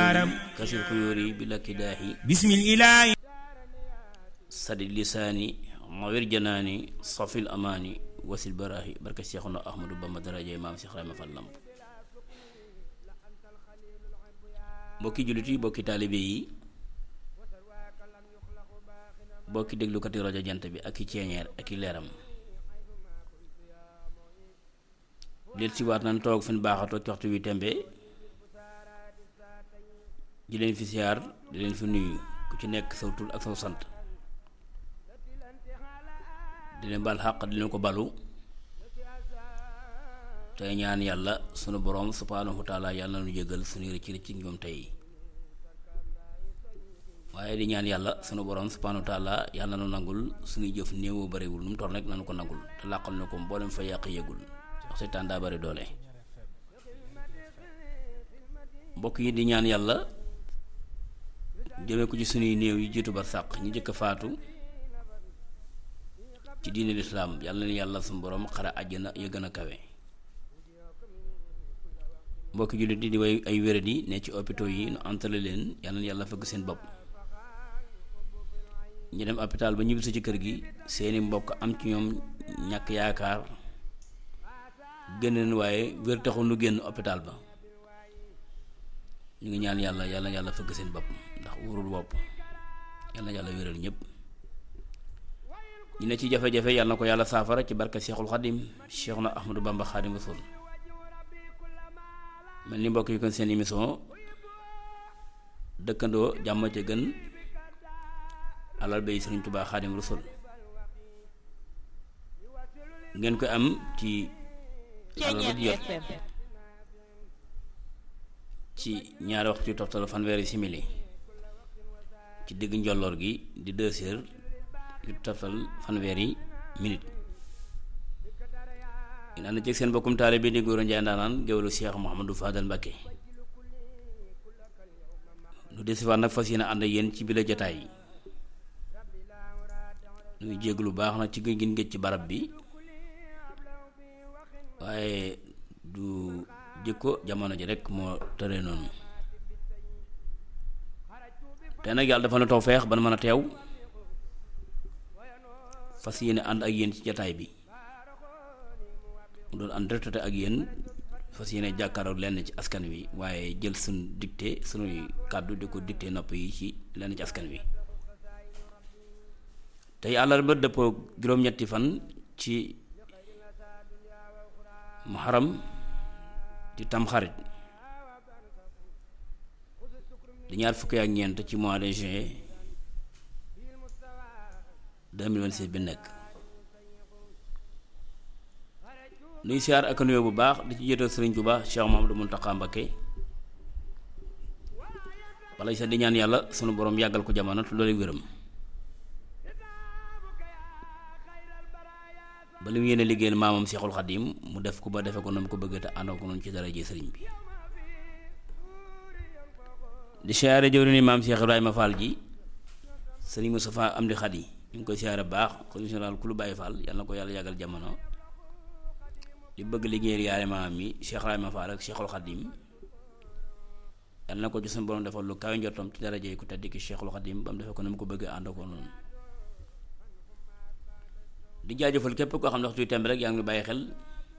yaaram kasir xuyóori bi lakki daaxi bismillaahi sadi lisaani mawir janaani safil amaani wasil baraahi barka Seexuna Ahmadu Bamba daraje maam Seex Ibrahima Fall Lamp mbokki jullit yi mbokki taalibe yi mbokki déglukati rajo jant bi ak i ceeñeer ak i leeram del si waat nañ toog fi ñu baaxatoo ci waxtu wi tembe di leen fi siyaar di leen fi nuyu ku ci nekk saw tur ak saw sant di leen bal xàq di leen ko balu tey ñaan yàlla sunu borom subhaanahu wa taala yàlla na nu jéggal suñu rëcc rëcc ñoom tey waaye di ñaan yàlla sunu borom subhaanahu wa taala yàlla na nu nangul suñuy jëf néewoo bariwul nu mu toll rek nanu ko nangul te làqal na ko mboolem fa yàq yëgul ndax seytaan daa bari doole mbokk yi di ñaan yàlla jëme ko ci sunuy néew yi jiitu bar sàq ñu jëkk faatu ci diine lislaam yàlla na yàlla suñu borom xara àjjana ya gën a kawe mbokki jullit di di way ay wéradi ne ci hôpitaux yi nu entale leen yàlla na yàlla fëgg seen bopp ñu dem hôpital ba ñibbisi ci kër gi seeni mbokk am ci ñoom ñàkk yaakaar génneen waaye wér taxul nu génn hôpital ba ñu ngi ñaan yàlla yàlla na yàlla fëgg seen bopp ndax wóorul bopp yàlla na yàlla wéral ñépp ñu ne ci jafe-jafe yàlla na ko yàlla saafara ci barka Seexul Xadim Seexuna Ahmadu Bamba Xadim Rasul mel ni mbokk yi kon seen émission dëkkandoo jàmm ca gën alal bay Sëriñ Tuubaa Xadim Rasul ngeen ko am ci alal ba di jot ci ñaari waxtu yu toftal fanweeri simili ci digg njolloor gi di deux heures yu toftal fanweeri minute ngeen ànd ci seen bokkum taale bi di góor a njaay ndaanaan géwélu Cheikh Mouhamadou Fadal Mbacké lu desiwaat nag fas yéene ànd ak yéen ci bile jotaay yi nuy jégg lu baax nag ci gën gin géej ci barab bi waaye du jikko jamono ji rek moo tëree noonu te nag yàlla dafa na taw feex ba na mën a teew fas yéene ànd ak yéen ci jataay bi mu doon ànd retraité ak yéen fas yéene jàkkaaroog lenn ci askan wi waaye jël suñ dicté sunuy kàddu di ko dicté nopp yi ci lenn ci askan wi tey àllarba dëppoo juróom-ñetti fan ci muharam di tamxarit di ñaar fukki ak ñeent ci mois de juin 2026 bi nekk nuy siyaar ak nuyoo bu baax di ci jiital sëriñ Tuubaa Cheikh Mamadou Mountakha Mbacké wala sax di ñaan yàlla sunu borom yàggal ko jamono te loolu wéram ba li mu yéene liggéeyal maamam Seexul Xadim mu def ko ba defe ko na mu ko bëgg te àndoo ko noonu ci daraje sëriñ bi di siyaare jëwri ni maam Cheikh Ibrahima Fall ji sëriñ Moustapha Amdi Xadi ñu ngi koy siyaare baax xalifa général ku lu bàyyi Fall yàlla na ko yàlla yàggal jamono di bëgg liggéeyal yaare maam mi Cheikh Ibrahima Fall ak Cheikhul Xadim yàlla na ko ci suñu borom defal lu kawe njortam ci daraje ku tedd ki Cheikhul Xadim ba mu defe ko na mu ko bëgg àndoo ko noonu di jaajëfal képp koo xam ne waxtu temb rek yaa ngi bàyyi xel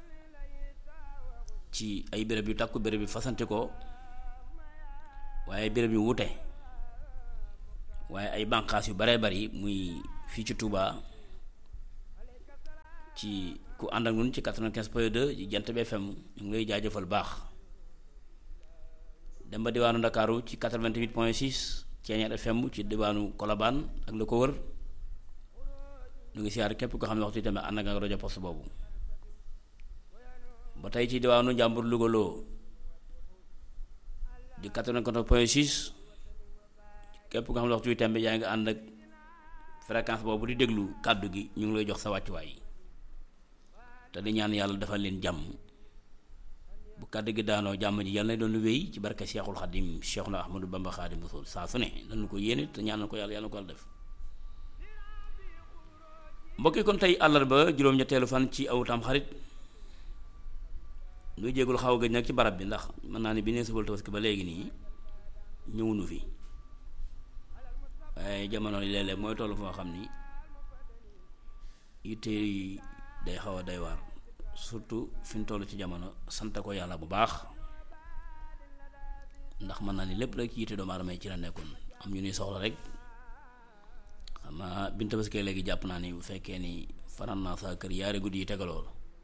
ci ay béréb yu takku béréb yu fasante ko waaye béréb yu wute waaye ay bànqaas yu baree bari muy fii ci Touba ci ku ànd ak ñun ci 95 point 2 ci Jant bi FM ñu ngi lay jaajëfal baax dem ba diwaanu Ndakaaru ci 88 point 6 Ceeñeer FM ci diwaanu Kolobaan ak la ko wër ñu ngi siyaar képp ko xam ne waxtu tamit ànd ak rajo poste boobu ba tey ci diwaanu Njàmbur Louga loo di 94 point 6 képp ko xam ne waxtu tamit yaa ngi ànd ak fréquence boobu di déglu kàddu gi ñu ngi lay jox sa wàccuwaay te di ñaan yàlla defal leen jàmm bu kàddu gi daanoo jàmm ji yàlla na doon lu wéy ci barke Cheikhul Khadim Cheikhuna Ahmadou Bamba Khadim Rasul saa su ne dañu ko yéene te ñaanal ko yàlla yàlla ko yàlla def mbokki kon tey àllarba juróom-ñetteelu fan ci aw tam xarit nuy jéegul xaw a gëj nag ci barab bi ndax mën naa ne bi nee subal tabaski ba léegi nii ñëwunu fi waaye jamono yi léeg-léeg mooy toll foo xam ni yitte yi day xaw a day waar surtout fi ñu toll ci jamono sant ko yàlla bu baax ndax mën naa ni lépp rek ci yitte doomu aadama yi ci la nekkoon am ñu ni soxla rek xam naa bi ñu tabaskee léegi jàpp naa ni bu fekkee ni fanaan naa saa kër yaari guddi yi tegaloo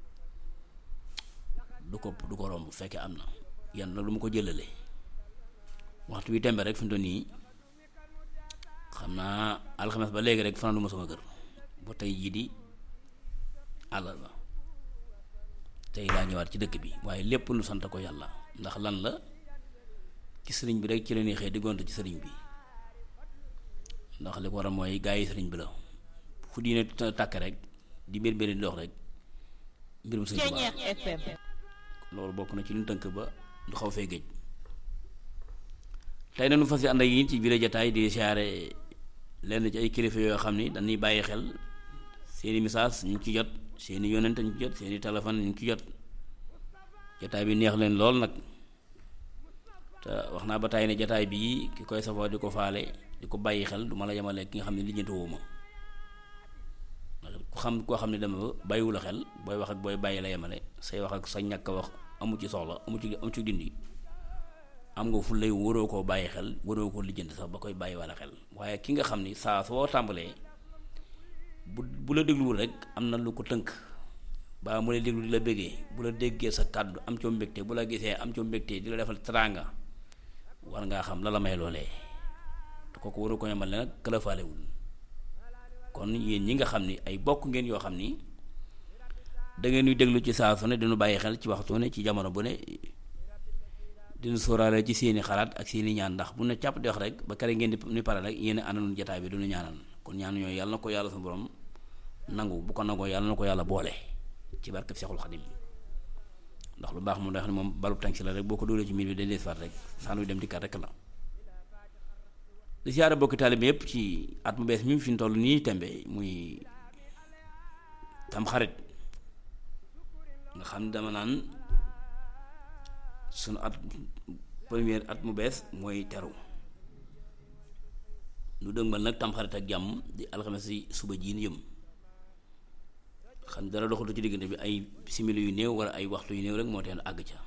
du ko du ko romb bu fekkee am na yan na lu ma ko jëlale waxtu wi tembe rek fi mu toll nii xam naa alxames ba léegi rek fanaan lu ma sama kër ba tey jii di àllal ba tey laa ñëwaat ci dëkk bi waaye lépp lu sant ko yàlla ndax lan la ci sëriñ bi rek ci la ñuy xëy diggante ci sëriñ bi ndax li ko waral mooy gaa yi sëriñ bi la fu diine tàkk rek di mbir mbir di dox rek mbirum sëriñ Tuubaa loolu bokk na ci lu tënk ba du xaw fee géej tey na nu fas yi ànd ak yi ci biir jataay di siyaare lenn ci ay kilifa yoo xam ni dañuy bàyyi xel seeni message ñu ci jot seeni yonent ñu ci jot seeni téléphone ñu ci jot jataay bi neex leen lool nag te wax naa ba tey ne jataay bii ki koy safoo di ko faale di ko bàyyi xel du ma la yemale ki nga xam ne lijjantiwuma ku xam koo xam ne dama bàyyiwu la xel booy wax ak booy bàyyi la yemale say wax ak sa ñàkk wax amu ci soxla amu ci amu ci dindi am nga fu lay waroo koo bàyyi xel waroo koo lijjanti sax ba koy bàyyi wala xel waaye ki nga xam ni saa soo tàmbalee bu bu la dégluwul rek am na lu ko tënk ba mu lay déglu di la bëggee bu la déggee sa kàddu am coo mbégte bu la gisee am coo mbégte di la defal teraanga war ngaa xam la la may loolee te kooku waru ko yemal ne nag këlafaalewul kon yéen ñi nga xam ni ay bokk ngeen yoo xam ni da ngeen ñuy déglu ci saa su ne dinu bàyyi xel ci waxtu ne ci jamono bu ne dinu sóoraale ci seeni xalaat ak seeni ñaan ndax bu ne càpp di wax rek ba kare ngeen di ni pare rek yéen àndanoon jataay bi duñu ñaanal kon ñaan yooyu yàlla na ko yàlla sa borom nangu bu ko nangoo yàlla na ko yàlla boole ci barkeb Seexul Xadim ndax lu baax moom day xam ne moom balub tànk si la rek boo ko dóolee ci miir bi day des faat rek saan wi dem dikkat rek la di siyaare bokki taalibe yépp ci at mu bees mi fi ñu toll nii tembe muy tam xarit nga xam ne dama naan sunu at première at mu bees mooy teru nu dëgmal nag tam xarit ak jàmm di alxames si suba jiin yëm xam dara doxatu ci diggante bi ay simili yu néew wala ay waxtu yu néew rek moo teen àgg ca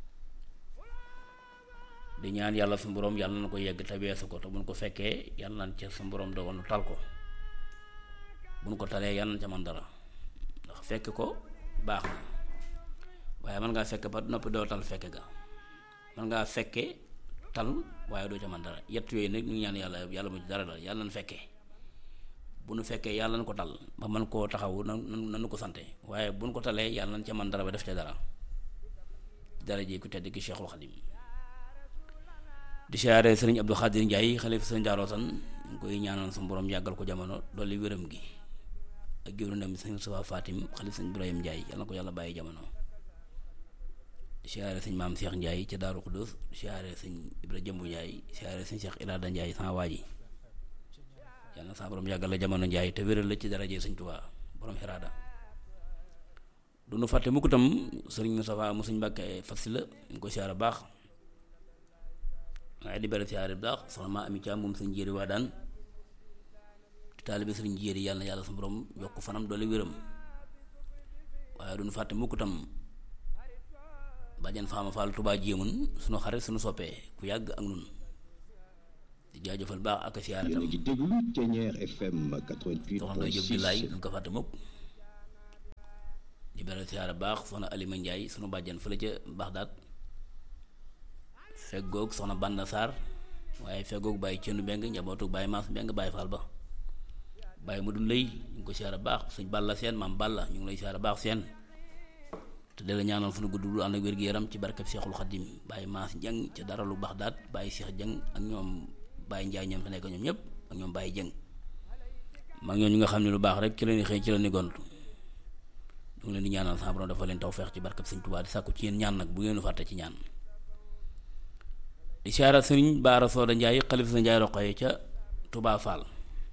di ñaan yàlla su borom yàlla na ko yegg te weesu ko te buñ ko fekkee yàlla nañ ca su borom dogal nu tal ko buñ ko talee yàlla nañ ca man dara ndax fekk ko baax na waaye mën ngaa fekk ba noppi doo tal fekke ga mën ngaa fekke tal waaye doo ca man dara yett yooyu nag ñu ngi ñaan yàlla yàlla mu ci dara dal yàlla nañ fekkee bu nu fekkee yàlla nañ ko tal ba mën koo taxawu na nanu ko sante waaye buñ ko talee yàlla nañ ca man dara ba def ca dara dara ji ku tedd ki Cheikhul Khadim di siyaare sëriñ Abdou Khadir Ndiaye xalifa sëriñ Daaroo San ñu koy ñaanal sa borom yàggal ko jamono dolli wéram gi ak jëwrinam sëriñ Safa Fatim xalifa sëriñ Ibrahim Ndiaye yàlla na ko yàlla bàyyi jamono di siyaare sëñ maam Cheikh Ndiaye ca Daaru Xudus di siyaare sëñ Ibra Jëmbu Ndiaye di siyaare sëñ Cheikh Irada Ndiaye sama waa ji yàlla na sa borom yàggal la jamono Ndiaye te wéral la ci daraje sëñ Tuubaa borom Irada du nu fàtte mukk tam sëriñ Moustapha mu sëñ Mbàkke Fassi la ñu koy siyaare baax waaye di bere siyaare bu baax soxna maa ami caam moom sëñ jéeri waa daan di taalibe sëriñ jéeri yàlla na yàlla sa borom yokk fanam doole wéram waaye duñu fàtte mukk tam bàjjan faama faal tubaa jéemun sunu xarit sunu soppee ku yàgg ak nun di jaajëfal baax ak siyaare tam soxna doy jëb di laay duñ ko fàtte mukk di bere siyaare baax soxna alima njaay sunu bàjjan fële ca Baxdaad feggoog soxna Banda Sarr waaye feggoog bàyyi cëndu mbeng njabootu bàyyi maas mbeng bàyyi faal ba bàyyi mu dun lay ñu ngi ko siyaare baax sëñ Balla seen maam Balla ñu ngi lay siyaare baax seen te de la ñaanal fu nu gudd lu ànd ak wér-gu-yaram ci barkeb Seexul Xadim bàyyi maas jëng ca dara lu baax daat bàyyi Seex jëng ak ñoom bàyyi njaay ñoom fa nekk ñoom ñëpp ak ñoom bàyyi jëng mag ñoom ñu nga xam ne lu baax rek ci la ñuy xëy ci la ñuy gont ñu ngi leen di ñaanal sa borom dafa leen tawfeex ci barkeb Sëñ Tuubaa di sàkku ci yéen ñaan nag bu ngeen fàtte ci ñaan di siyaara sëriñ baara sooda njaay xalifa sa njaay roqoye ca Touba Fall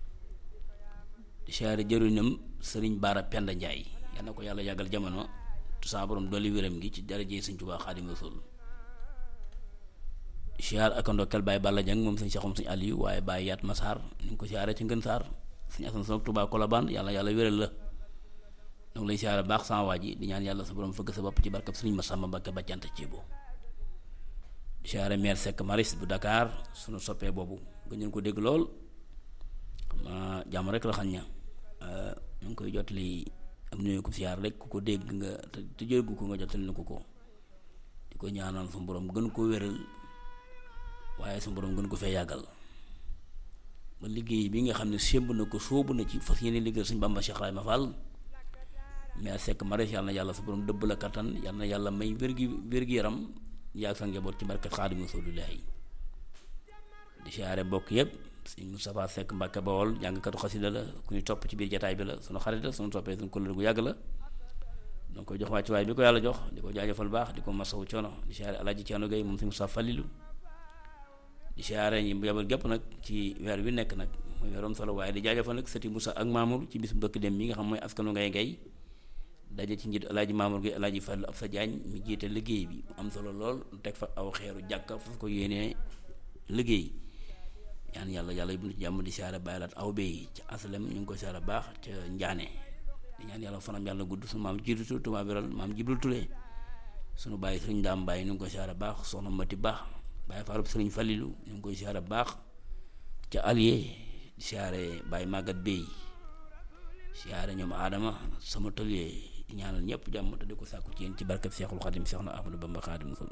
di siyaara jëriñam sëriñ baara penda njaay yal na ko yàlla yàggal jamono tu saa borom dolli wéram gi ci daraje sëñ Touba Xaadimu Rasuul siyaar ak ndokkeel Baye Balla Dieng moom sëñ Cheikhoum sëñ Aliou waaye Baye Yaat Massar ñu ngi ko siyaaree ci Ngën Saar sëñ Asan Sow Touba Colobane yàlla yàlla wéral la ñu ngi lay siyaare baax sama waa ji di ñaan yàlla sa borom fëgg sa bopp ci barkab sëriñ Massamba Mbacké bàccante ceebo di siyaare maire Seck Maris bu Dakar sunu soppee boobu nga ñu ko dégg lool xam naa jàmm rek la xam ña ñu ngi koy jotali am nuyu ko siyaar rek ku ko dégg nga te te jéggu ko nga jotali na ko ko di ko ñaanal su borom gën koo wéral waaye su borom gën ko fee yàggal ba liggéey bi nga xam ne sémb na ko sóobu na ci fas yéene liggéey suñ Bamba Cheikh Rahima Fall mais Seck Maris yàlla na yàlla su borom dëbb la kattan yàlla na yàlla may wér-gi wér-gi-yaram yaag sa njaboot ci barkat Xaadimu Rasuulillaahi di siyaare mbokk yëpp sëñ Moustapha Seck Mbàkke Bawol jàngkatu xasida la ku ñu topp ci biir jataay bi la sunu xarit la sunu toppee sunu kóllëre gu yàgg la donc koy jox wàcc waay bi ko yàlla jox di ko jaajëfal baax di ko masawu coono di siyaare Alaaji Ceerno Gay moom sëñ Moustapha Fallilu di siyaare ñi yabal gépp nag ci weer wi nekk nag muy weerom solo waaye di jaajëfal nag sëti Moussa ak Mamour ci bis bu bëkk dem bi nga xam mooy askanu ngay ngay daje ci njiit Alaaji Mamour gi Alaaji Fallu ab sa jaañ mi jiite liggéey bi mu am solo lool teg fa aw xeeru jàkka fu ko yéenee liggéey ñaan yàlla yàlla yóbbu ci jàmm di siyaare bàyyilaat aw bay ci aslem ñu ngi koy siyaare baax ca njaane di ñaan yàlla fanam yàlla gudd sunu maam jiitu tumaa biral maam jibril tulee sunu bàyyi sëriñ daam bàyyi ñu ngi koy siyaare baax soxna mati baax bàyyi faarub sëriñ falilu ñu ngi koy siyaare baax ca allié di siyaare bàyyi màggat bay siyaare ñoom aadama sama tëlee di ñaanal ñëpp jàmm te di ko sàkku ci yéen ci barkat seexul xadim seex na ahmadu bamba xadim sol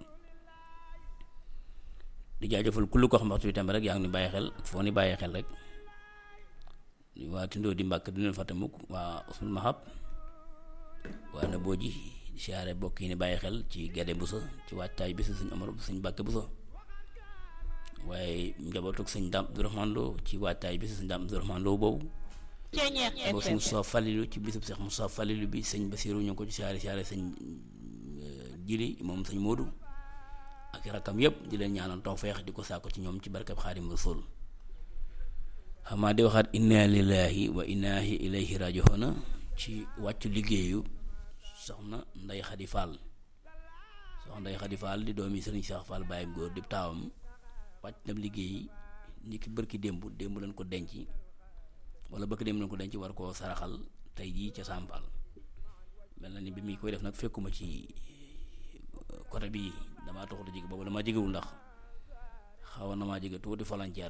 di jaajëfal kullu ko xam waxtu bi tamit rek yaa ngi ni bàyyi xel foo ni bàyyi xel rek waa tindoo di mbàkk du leen fàtte mukk waa usul mahab waa na boo ji di siyaare bokk yi ni bàyyi xel ci gedde busa ci waajtaay bi suñ amar suñ mbàkke busa waaye njabootug sëñ Dame Abdourahmane Lo ci waajtaay bi sëñ Dame Abdourahmane Lo boobu boo sëñ Moussa Fallilu ci bisub Seex Moussa Fallilu bi sëñ Basiru ñu ngi ko ci siyaare siyaare sëñ jili moom sëñ Moodu ak rakkam yépp di leen ñaanal tawfeex di ko sàkko ci ñoom ci barkab Xaadimu Rasuul xamaa di waxaat inna lillahi wa inna ilayhi raji'un ci wàccu liggéeyu soxna Ndey Xadi Fall soxna Ndey Xadi Fall di doomi sëriñ Cheikh Fall Baye góor di taawam wàcc na liggéey ni ki bërki démb démb leen ko denc wala bëkk démb leen ko denc war koo saraxal tey jii ca Sam Fall mel na ni bi muy koy def nag fekkuma ci côté bi damaa taxut a jege boobu damaa jegewul ndax xawoon na maa jege tuuti volontaire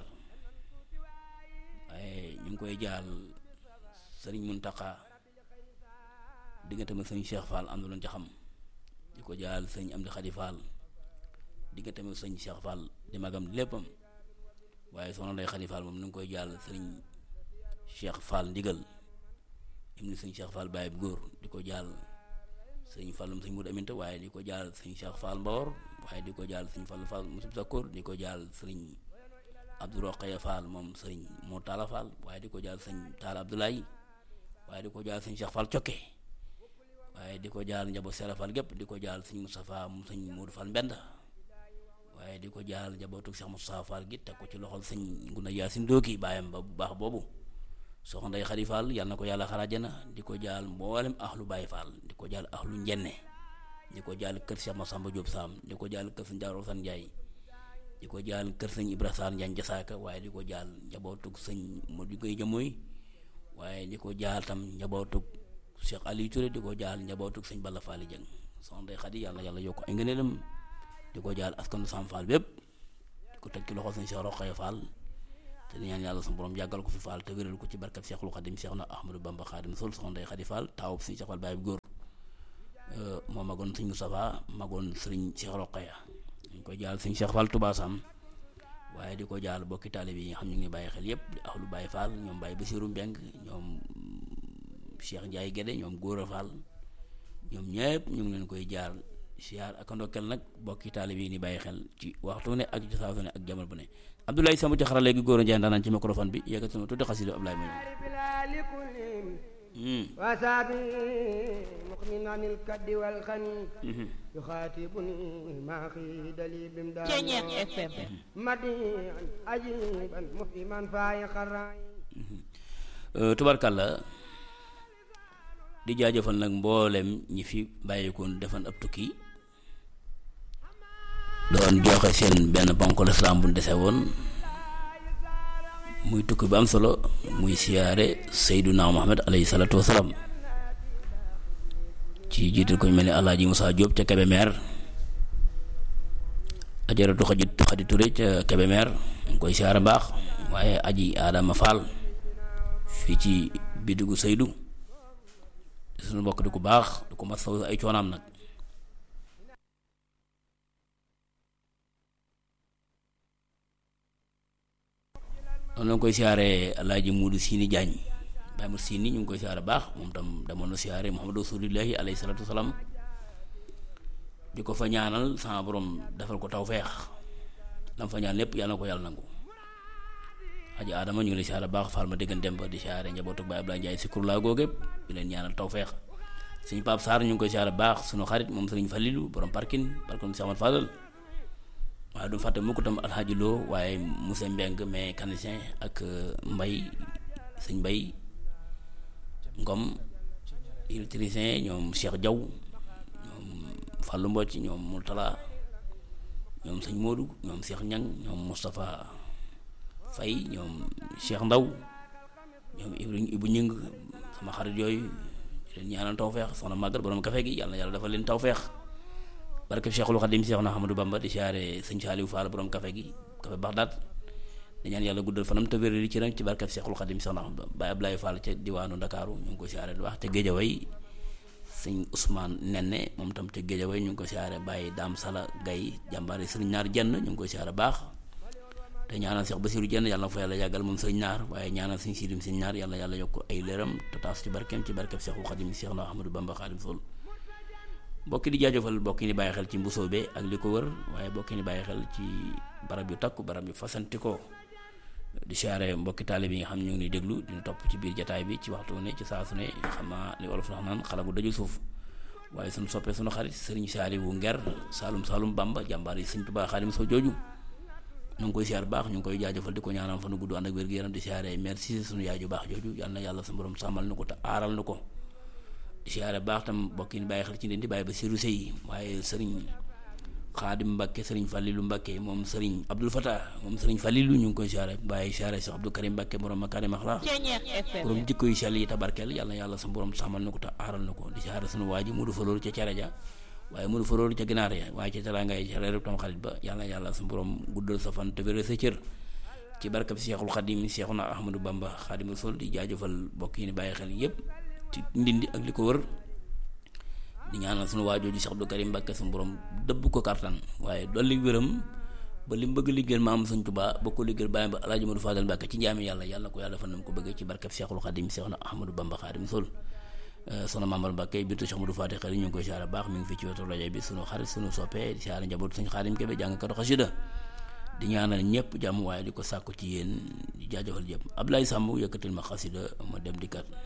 waaye ñu ngi koy jaal sëriñ Muntaxa diggante ma sëñ Cheikh Fall am na loon ca xam di ko jaal sëñ Amdi Xadi Fall diggante ma sëñ Cheikh Fall di magam léppam waaye soxna Ndey Xadi Fall moom ñu ngi koy jaal sëriñ Cheikh Fall ndigal im ni sëñ Cheikh Fall Baye bu góor di ko jaal sëñ Fallum sëñ Mourou Aminta waaye di ko jaal sëñ Cheikh Fall Mbawor waaye di ko jaal sëñ Fall Fall Moussa Sakkoor di ko jaal sëriñ Abdou Rokhaya Fall moom sëriñ moo Talla Fall waaye di ko jaal sëñ Talla Abdoulaye waaye di ko jaal sëñ Cheikh Fall Cokke waaye di ko jaal njaboot Sera Fall gépp di ko jaal sëñ Moustapha mu sëñ Modou Fall Mbenda waaye di ko jaal njabootu Cheikh Moustapha Fall gi teg ko ci loxol sëñ Ngunda Yaasin Dooki baayam ba bu baax boobu soxna Ndey Xadi Fall yàlla na ko yàlla xaraajana di ko jaal mboolem ahlu Baye Fall di ko jaal ahlu njenne di ko jaal kër Cheikh Massamba Diop Sam di ko jaal kër sëñ Daaru San Njaay di ko jaal kër sëñ Ibra Sall Njaañ Jasaaka waaye di ko jaal njabootug sëñ Modou Gueye Jamoy waaye di ko jaal tam njabootug Cheikh Aliou Touré di ko jaal njabootug sëñ Balla Fall Jeng soxna Ndey Xadi yàlla yàlla yokk ay ngëneelam di ko jaal askanu Sam Fall bépp di ko teg ci loxo sëñ Cheikh Rokhaya Fall te di ñaan yàlla suñu borom yàggal ko fi Fall te wéral ko ci barkat Cheikhul Khadim Cheikh na Ahmadou Bamba Khadim Sol soxna Ndey Xadi Fall taawub sëñ Cheikh Fall Baye bu góor moo magoon sëñ Moustapha magoon sëriñ Cheikh Rokhaya ñu koy jaal sëñ Cheikh Fall Touba Sam waaye di ko jaal bokki taalibe yi nga xam ñu ngi bàyyi xel yépp di ahlu Baye Fall ñoom Baye Bassirou Mbeng ñoom Cheikh Ndiaye Guédé ñoom Góora Fall ñoom ñëpp ñu ngi leen koy jaar siyaar ak ndokkeel nag bokki taalibe yi ni bàyyi xel ci waxtu ne ak ci saa su ne ak jamono bu ne Abdoulaye Samb ci xarala léegi góor a Ndiaye ndaanaan ci microphone bi yëkkati na tuddi xasida Abdoulaye ma وسابي مقمن عن الكد والخني يخاطبني ما خيد لي بمداد مديعا عجيبا مفهما فايق الراي tubarkàlla di jaajëfal nag mboolem ñi fi bàyyikoon defan ab tukki doon joxe seen benn ponk lislaam bu dese woon muy tukki bu am solo muy siyaare Seyduna Muhammad alayhi salaatu wasalaam ci jiital ko ñu mel ni Alaaji Moussa Diop ca Kébémer ajaratu xajit xadi Touré ca Kébémer ñu koy siyaare baax waaye aji Adama Fall fii ci bidigu Seydou suñu mbokk di ko baax di ko masaw ay coonaam nag noonu la koy siyaare alaaji Muudu Siini Jaañ Baay mu Siini ñu ngi koy siyaare baax moom tam demoon na siyaare Muhammadu Rasuulullaahi alayhi salaatu wasalaam di ko fa ñaanal sama borom defal ko tawfeex lam fa ñaan lépp yàlla na ko yàlla nangu aji Adama ñu ngi lay siyaare baax faal ma déggan dem ba di siyaare njabootu Baay Ablaay Njaay si kurlaa googu di leen ñaanal tawfeex suñu Pape Sarr ñu ngi koy siyaare baax suñu xarit moom sëriñ Falilu borom parkin parkin si amat Fadal waaye du fàtte mukk tam alxaaji loo waaye monsieur Mbeng mécanicien ak mbay sëñ mbay ngom électricien ñoom Cheikh Diaw ñoom Fallou Mbocc ñoom Mourtala ñoom sëñ Modou ñoom Cheikh Ñang ñoom Moustapha Fay ñoom Cheikh Ndaw ñoom Ibrahima Ibu Ñing sama xarit yooyu leen ñaanal tawfeex soxna màggat borom kafe gi yàlla yàlla dafa leen tawfeex barke Cheikhul Khadim Cheikh na Ahmadou Bamba di siyaare sëñ Saliou Fall borom kafe gi kafe Baxdaat di ñaan yàlla guddal fanam te wéral ci ram ci barke Cheikhul Khadim Cheikh na Baye Ablaye Fall ca diwaanu Ndakaaru ñu ngi ko siyaare lu wax te Géejaway sëñ Ousmane Nenne moom tam ca Géejaway ñu ngi ko siyaare Baye Dame Sala Gaye jàmbaare sëriñ Naar Jenn ñu ngi ko siyaare baax te ñaanal Cheikh Bassirou Jenn yàlla na fa yàlla yàggal moom sëriñ Naar waaye ñaanal sëñ Sidim sëñ Naar yàlla yàlla yokk ay leeram te taas ci barkeem ci barke Cheikhul Khadim Cheikh na Ahmadou Bamba Khadim Sol mbokki di jaajëfal mbokki ni bàyyi xel ci mbusoobe ak li ko wër waaye mbokki ni bàyyi xel ci barab yu takku barab yu fasanti ko di siyaare mbokki taalib yi nga xam ñu ngi déglu dina topp ci biir jataay bi ci waxtu ne ci saa su ne xam naa li olof wax naan xala bu daju suuf waaye suñu soppee suñu xarit sëriñ saali wu nger saalum saalum bamba jàmbaar yi sëñ Tuubaa Xaadim soo jooju ñu ngi koy siyaar baax ñu ngi koy jaajëfal di ko ñaanal fa nu gudd ànd ak wér gu yaram di siyaare merci suñu yaay ju baax jooju yal na yàlla sa borom sàmmal na ko te aaral na ko siyaare baax tam mbokk yi bàyyi xel ci leen di bàyyi ba siru sëy waaye sëriñ xaadim Mbàkke sëriñ Falilu Mbàkke moom sëriñ Abdul Fatah moom sëriñ Falilu ñu ngi koy siyaare bàyyi siyaare Cheikh Abdou Karim Mbàkke borom makaarim axlaax borom jikko yu sell yi tabarkeel yàlla na yàlla sa borom sàmmal na ko te aaral na ko di siyaare sunu waa ji mu du fa loolu ca cere ja waaye mu du fa loolu ca ginaar ya waaye ca teraangay ca reerub tam xarit ba yàlla na yàlla sa borom guddal sa fan te wéral sa cër ci barkab Cheikhul Xadim Cheikhuna Ahmadou Bamba Xaadimu Rasuul di jaajëfal mbokk yi ni bàyyi xel yépp ci ndindi ak li ko wër di ñaanal suñu waajoo ji Cheikh Abdou Karim Mbàkke suñu borom dëbb ko kartan waaye dolli wéram ba li mu bëgg liggéeyal maam Sëñ Tuubaa ba ko liggéeyal bàyyi ba Alaaji Modou Fadal Mbàkke ci njaami yàlla yàlla ko yàlla fan nam ko bëggee ci barkeb Cheikhul Xadim Cheikhuna Ahmadou Bamba Xaadimu Rasuul soxna Mamadou Mbàkke bintu Cheikh Modou Fadal xel ñu ngi koy siyaare baax mi ngi fii ci wetu rajo bi suñu xarit suñu soppee di siyaare njabootu Sëñ Xaadim Kebe jàngkatu xasida di ñaanal ñëpp jàmm waaye di ko sàkku ci yéen di jaajëfal ñëpp Ablaye Samb yëkkatil ma xasida ma dem di kat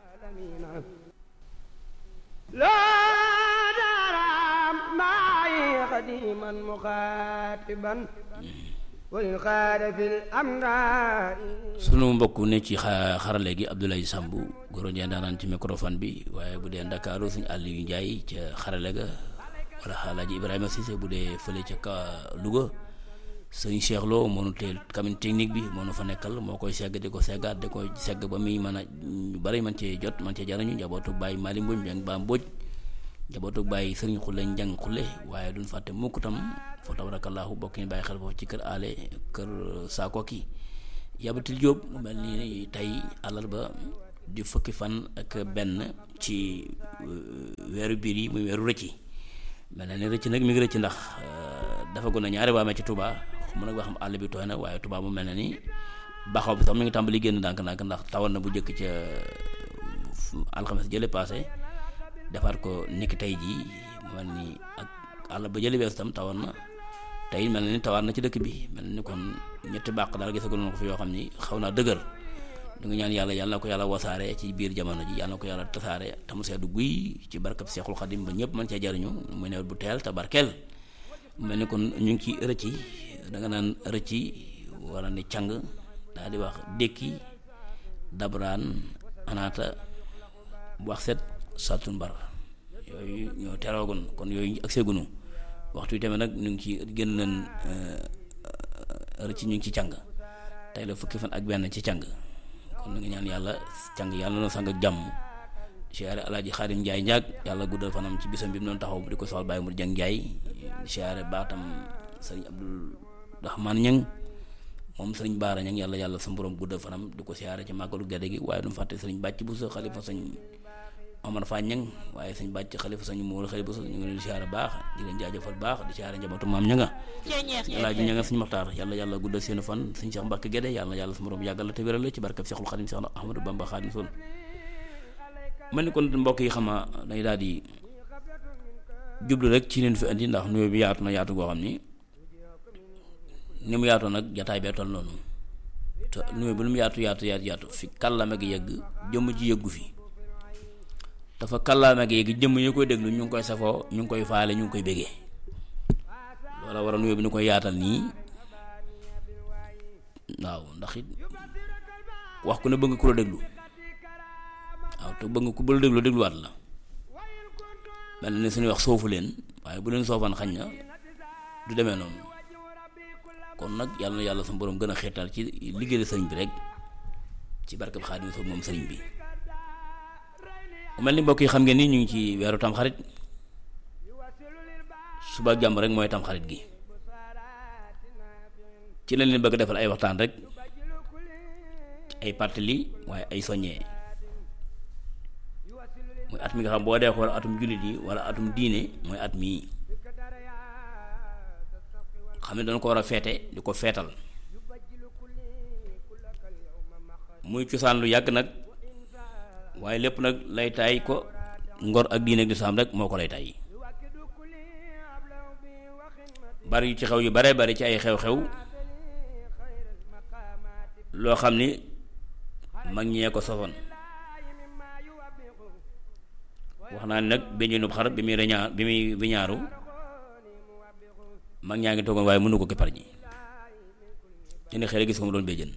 laa daram maay xadiman muxaatiban walil xaada fil amdaari sunu mbokk ne ci xa xarale gi Abdoulaye Samb goro njee daanaan ci microphone bi waaye bu dee Ndakaaru suñu Aliou Ndiaye ca xarale ga wala Alaaji Ibrahima Cissé bu dee fële ca ka Louga sëñ Cheikh Lo moo nu teel cabine technique bi moo nu fa nekkal moo koy segg di ko seggaat di ko segg ba muy mën a ñu bari man cee jot man cee jariñu njabootu bàyyi Mali Mbodj Mbeng ba Mbodj njabootu bàyyi sëriñ Xulle Njang Xulle waaye duñ fàtte mukk tam fa tabarakallahu bokk ñu bàyyi xel foofu ci kër ale kër Saakoki yabatil Jóob mu mel ni tey àllarba di fukki fan ak benn ci weeru biir yi muy weeru rëcci mel na ni rëcc nag mi ngi rëcc ndax dafa gën a ñaari waamee ci Touba mu nag ba xam àll bi tooy na waaye Touba mu mel na ni baxaw bi sax mi ngi tàmbali génn ndànk-ndànk ndax tawal na bu njëkk ca alxames jële passé defaat ko niki tey jii mu mel ni ak àll ba jële wees tam tawal na tey mel na ni tawaat na ci dëkk bi mel na ni kon ñetti bàq daal gisaguñu ko fi yoo xam ni xaw naa dëgër du nga ñaan yàlla yàlla na ko yàlla wasaare ci biir jamono ji yàlla na ko yàlla tasaare te mu seddu guy ci barkab Seexul Xadim ba ñëpp mën cee jariñu muy nawet bu teel te barkeel mel ni kon ñu ngi ci rëcci da nga naan rëcci wala ni càng daal di wax dékki dabraan anaata wax set saltun bar yooyu ñoo teroogun kon yooyu ak seegunu waxtu wi tamit nag ñu ngi ci gën leen ci ñu ngi ci càng tey la fukki fan ak benn ci càng kon na nga ñaan yàlla càng yàlla na sang ak jàmm siyaare alaaji xaadim njaay njaag yàlla guddal fanam ci bisam bi mu doon taxaw di ko soxal bàyyi mu jàng njaay siyaare baatam sëriñ abdul rahman ñang moom sëriñ baara ñang yàlla yàlla sa borom guddal fanam di ko siyaare ci màggalu gerte gi waaye du mu fàtte sëriñ bàcc bu sa xalifa sëñ Omar Fane ñang waaye sëñ bàcc xalifa sëñ Moor xalifa sa ñu ngi leen di siyaare baax di leen jaajëfal baax di siyaare njabootu maam ña nga alaaji ña nga sëñ maxtaar yàlla yàlla guddal seenu fan sëñ Cheikh Mbàkke Gédé yàlla yàlla sa borom yàggal la te wéral la ci barkab Cheikhul Xadim Cheikh Ahmadou Bamba Xadim Sol mel ni kon mbokk yi xama day daal di jublu rek ci leen fi indi ndax nuyoo bi yaatu na yaatu goo xam ni ni mu yaatoo nag jataay bee toll noonu te nuyoo bi lu mu yaatu yaatu yaatu yaatu fi kàllaama gi yegg jëmm ji yeggu fi dafa kàllaama gi yegg jëmm ñu koy déglu ñu ngi koy safoo ñu ngi koy faale ñu ngi koy bégee loola war a nuyoo bi ñu koy yaatal nii waaw ndax it wax ku ne bëgg ku la déglu waaw te bëgg ku bëgg déglu dégluwaat la mel na ne suñuy wax soofu leen waaye bu leen soofaan xañ na du demee noonu kon nag yàlla na yàlla sa borom gën a xeetal ci liggéeyal sëriñ bi rek ci barkab Xaadim Rasuul moom sëriñ bi mu mel ni mbokk yi xam ngeen ni ñu ngi ci weeru tamxarit suba jàmm rek mooy tamxarit gi ci lañ leen bëgg defal ay waxtaan rek ay pàttali waaye ay soññee muy at mi nga xam boo dee xool atum jullit yi wala atum diine mooy at mii xam ne dañ ko war a feete di ko feetal muy cosaan lu yàgg nag waaye lépp nag lay taay ko ngor ak diine ak lislaam rek moo ko lay taay bari yu ci xew yu bare bari ci ay xew-xew loo xam ni mag ñee ko sosoon wax naa ne nag béjjéenub xar bi muy reñaa bi muy wiñaaru mag ñaa ngi toogoon waaye mënu ko keppar ji te ne xëy gis ko mu doon béjjén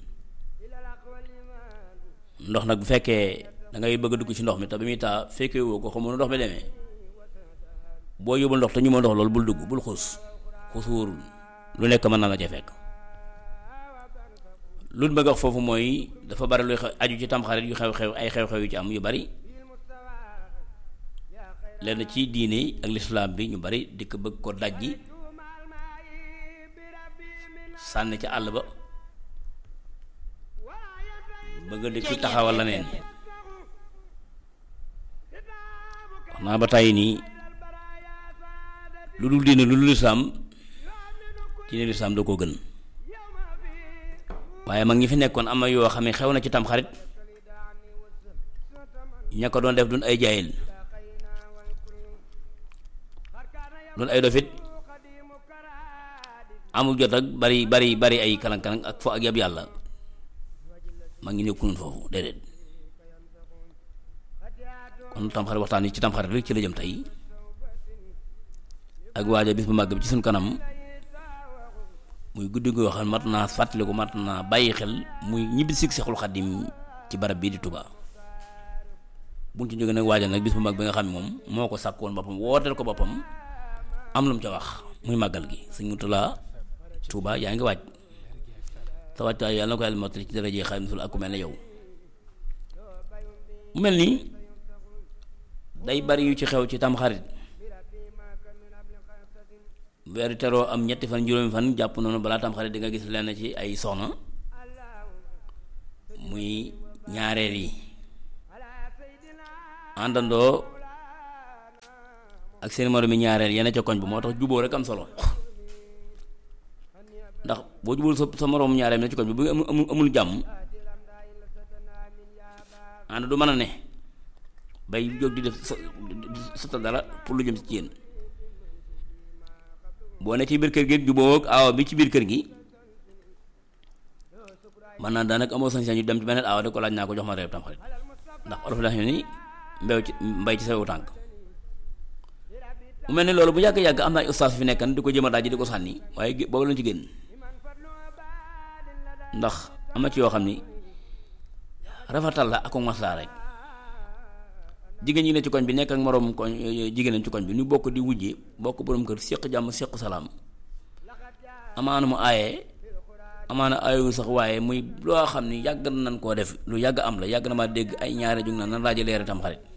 ndox nag bu fekkee da ngay bëgg a dugg ci ndox mi te bi muy taa fekkee woo ko xamu ndox mi demee boo yóbbul ndox te ñu ma ndox loolu bul dugg bul xuus xuus wóorul lu nekk mën na la cee fekk lu bëgg wax foofu mooy dafa bari luy aju ci tamxarit yu xew-xew ay xew-xew yu ci am yu bari lenn ci diine ak lislaam bi ñu bari dikk bëgg ko dajji sànni ca àll ba bëgg dikk taxawal la neen wax naa ba tàyyi nii lu dul diine lu dul lislaam diine lislaam da koo gën waaye mag ñi fi nekkoon am na yoo xam ne xew na ci tamxarit ña ko doon def duñ ay jaayil doon ay dofit amul jot ak bari bari bari ay kalang-kalang ak fo ak yab yàlla maa ngi nekkuloon foofu déedéet kon tamxarit waxtaan yi ci tamxarit rek ci la jëm tey ak waaja bis bu màgg bi ci suñ kanam muy guddi goo xam mat naa fàttaliku mat naa bàyyi xel muy ñibbi sig Seexul Xaddim ci barab bii di Touba buñ ci jógee nag waaja nag bis bu mag bi nga xam ne moom moo ko sàkkoon boppam wooteel ko boppam am lu mu ca wax muy màggal gi sëñ Mutula Touba yaa ngi waaj sa wàccaay yàlla na ko yàlla mottali ci daraje Xaadimu Rasuul ak ku mel ne yow mu mel nii day bari yu ci xew ci tamxarit weeru teroo am ñetti fan juróomi fan jàpp noonu balaa tamxarit di nga gis lenn ci ay soxna muy ñaareel yi àndandoo ak seen moromi ñaareel yenn ca koñ ba moo tax juboo rek am solo ndax boo jubul sa sa moroom ñaareel ne ci koñ bi bu amul amul jàmm ànd du mën a ne bay jóg di def sa dara pour lu jëm ci yéen boo ne ci biir kër gi juboo ak aawa bi ci biir kër gi man naa daanaka amoo sañ-sañ ñu dem ci beneen aawa de ko laaj naa ko jox ma reer tamxarit ndax olof la ni mbew ci mbay ci sawewu tànk mu mel ni loolu bu yàgg-yàgg am na ay ustaas fi nekkan di ko jëm a daaj di ko sànni waaye boobu lañ ci génn ndax am na ci yoo xam ni rafetal la ak maslaa rek jigéen ñi ne ci koñ bi nekk ak moroom koñ jigéenam ci koñ bi ñu bokk di wujje bokk borom kër séq jàmm séq salaam amaana mu aaye amaana aayewul sax waaye muy loo xam ni yàgg nañ koo def lu yàgg am la yàgg na maa dégg ay ñaari jug naan nan laaja leere tam xarit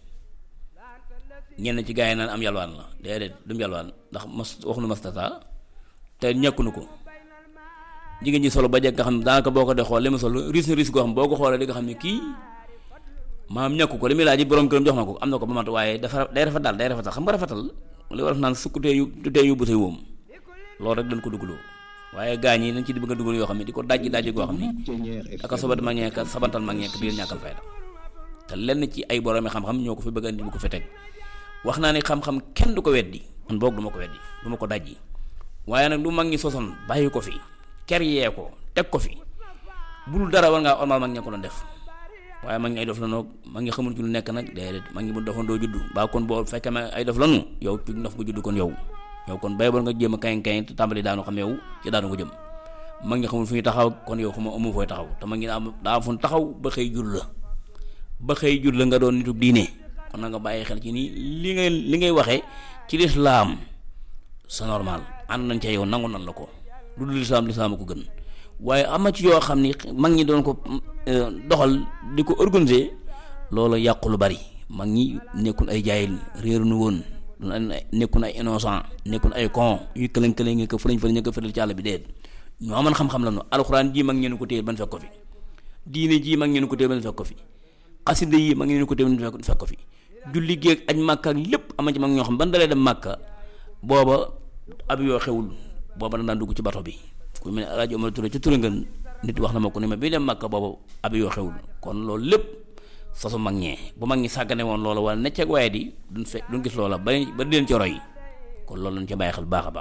ñenn ci gaa yi naan am yalwaan la déedéet du mu yalwaan ndax mas waxuñu mastata te ñàkkunu ko jigéen ji solo ba jekk nga xam ne daanaka boo ko dee xool li mu sol risque risque goo xam boo ko xoolee di nga xam ne kii maam ñàkku ko li muy laaj borom këram jox na ko am na ko ba mat waaye dafa day rafet daal day rafetal xam nga rafetal li war a naan sukkutee yu tutee yóbbu say wóom loolu rek dañ ko dugaloo waaye gaañ yi dañ ci di bëgg a dugal yoo xam ne di ko dajji dajji goo xam ne aka sobat mag ñeek sabantal mag ñeek di leen ñàkkal fayda te lenn ci ay boroomi xam-xam ñoo ko fi bëgg a indi bu ko fi teg wax naa ni xam-xam kenn du ko weddi man boog du ma ko weddi du ma ko dajji waaye nag lu mag ñi sosoon bàyyi ko fi ker yee ko teg ko fi bul dara war ngaa ormal mag ña ko doon def waaye mag ñi ay dof la noog mag ñi xamul ci lu nekk nag déedéet mag ñi bu defoon doo juddu baa kon boo fekkee ma ay dof lanu yow ci ndof nga juddu kon yow yow kon bay bor nga jéem a kañ kañ te tàmbali daanu xam yow ci daanu ko jëm mag ñi xamul fu ñu taxaw kon yow xama amu fooy taxaw te mag ñi daa daa fu taxaw ba xëy jur la ba xëy jur la nga doon nitu diine kon na nga bàyyi xel ci nii li ngay li ngay waxee ci lislaam c'est normal ànd nañ ca yow nangu nan la ko lu dul lislaam lislaam ko gën waaye am na ci yoo xam ni mag ñi doon ko doxal di ko organiser loolu yàqu lu bari mag ñi nekkul ay jaayil réeru nu woon nekkul ay innocent nekkul ay con yu këlëng këlëng ngi ko fëlañ fëlañ ñu ko fëral ci àll bi déet ñoo amoon xam-xam la nu alxuraan ji mag ñeen ko téye ban fekk ko fi diine ji mag ñeen ko téye ban fekk ko fi xasida yi mag ñeen ko téye ban fekk ko fi julli géeg aj màkka ak lépp ama ci mag ñoo xam ban dalee dem màkka booba ab yoo xewul booba da daan dugg ci bato bi ku mel ne rajo Omar Touré ci Touré ngeen nit wax na ma ko ni ma bii dem màkka booba ab yoo xewul kon loolu lépp sosu mag ñee bu mag ñi sàggane woon loola wala necceeg waaye di duñ fe duñ gis loola ba ba di leen ci roy kon loolu lañ ci bàyyi xel baax a baax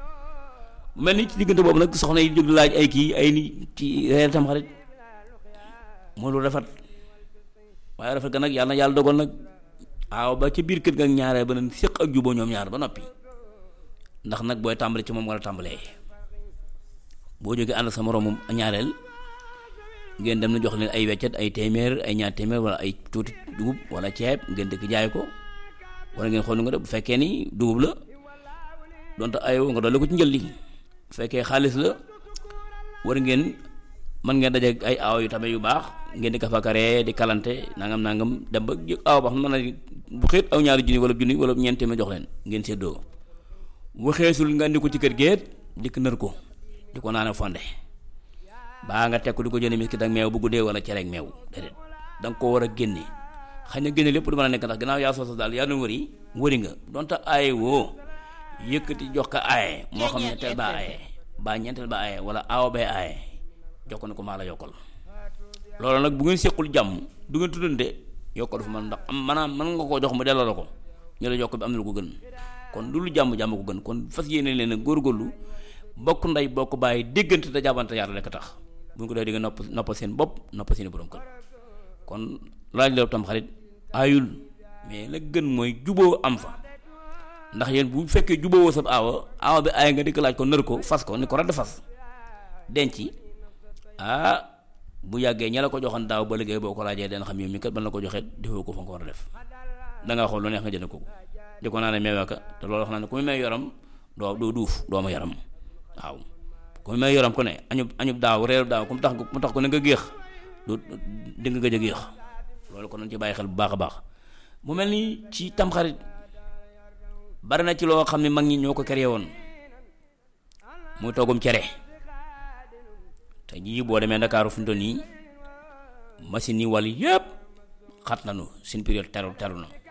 mel ni ci diggante boobu nag soxna yi jóg laaj ay kii ay ni ci reer tam xarit moo lu rafet waaye rafet ga nag yàlla na yàlla dogal nag aaw ba ci biir kër ga ak ñaareel ba nag séq ak juboo ñoom ñaar ba noppi ndax nag booy tàmbali ci moom war a tàmbalee boo jógee ànd sa moroomum ñaareel ngeen dem na jox leen ay weccet ay téeméer ay ñaar téeméer wala ay tuuti dugub wala ceeb ngeen dëkk jaay ko wala ngeen xool nga def bu fekkee ni dugub la donte ayoo nga dolli ko ci njëlli bu fekkee xaalis la war ngeen mën ngeen daje ay aaw yu tamit yu baax ngeen di kafakaree di kalante nangam nangam dem ba aaw ba xam mën na bu xeet aw ñaari junni wala junni wala ñeent téeméer jox leen ngeen séddoo waxeesul nga andi ko ci kër géet dikk nër ko di ko naan fonde baa nga teg ko di ko jënd miskit ak meew bu guddee wala cere ak meew déedéet da nga ko war a génne xëy na génne lépp du mën a nekk ndax gannaaw yaa soosa daal yaa doon wëri wëri nga donte aaye woo yëkkati jox ko aaye moo xam ñetteel ba aaye baa ñeenteel ba aaye wala aawa bay aaye jox ko ne ko maa la yokkal loolu nag bu ngeen sequl jàmm du ngeen tuddante yokkal fu man ndax am maanaam mën nga koo jox mu delloo la ko ñu la yokk bi am na lu ko gën kon lu lu jàmm jàmm ko gën kon fas yéene leen a góorgóorlu bokk ndey bokk bàyyi déggante te jàppante yàlla rek a tax bu ñu ko dee di nga nopp noppal seen bopp noppal seen borom kër kon laaj la tam xarit aayul mais la gën mooy juboo am fa ndax yéen bu fekkee juboo woo sab aawa aawa bi aaya nga di ko laaj ko nër ko fas ko ni ko radd fas denc ah bu yàggee ña la ko joxoon daaw ba liggéey boo ko laajee den xam yow mi kat ban la ko joxee defoo ko fa nga ko war a def dangaa xool lu neex nga jënd ko di ko naa ne meewaka te loolu wax naa ne ku mu may yoram doo doo duuf doo ma yaram waaw ku mu may yoram ku ne añub añub daaw reeru daaw ku mu tax mu tax ko ne nga géex du di nga gëj a géex loolu kon nañ ci bàyyi xel bu baax a baax mu mel ni ci tamxarit bari na ci loo xam ne mag ñi ñoo ko créé woon muy toggum cere te jii boo demee Ndakaaru fu mu toll nii machine yi wàll yëpp xat nañu seen période teru teru na